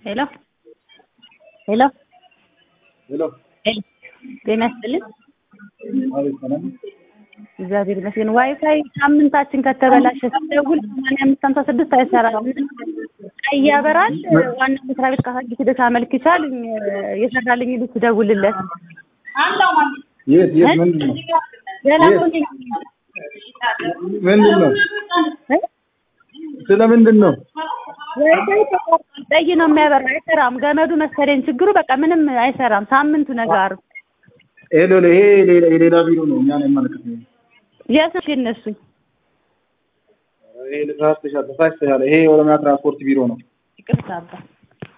ሄሎ ሄሎ ሄሎ ሄሎ ጤና ይስጥልኝ። አቤት ሰላም እግዚአብሔር ይመስገን። ዋይፋይ ሳምንታችን ከተበላሸ ስደውል ሰማንያ አምስት ሀምሳ ስድስት አይሰራም። ቀይ ያበራል። ዋና መስሪያ ቤት ካሳጊ ስደት አመልክቻል የሰራልኝ ልጅ ትደውልለት የት የት ምንድን ነው ሌላ የት? ሰው ነኝ። ምንድን ነው እ? ስለ ምንድን ነው ዋይፋይ ተቋርጧል። ቀይ ነው የሚያበራ አይሰራም። ገመዱ መሰለኝ ችግሩ። በቃ ምንም አይሰራም። ሳምንቱ ነገር ሄሎ ይሄ ሌላ የሌላ ቢሮ ነው እኛን አይመለከትም የስልክ የነሱ ይሄ ተሳስተሻል ተሳስተሻል ይሄ የኦሮሚያ ትራንስፖርት ቢሮ ነው ይቅርታ አባ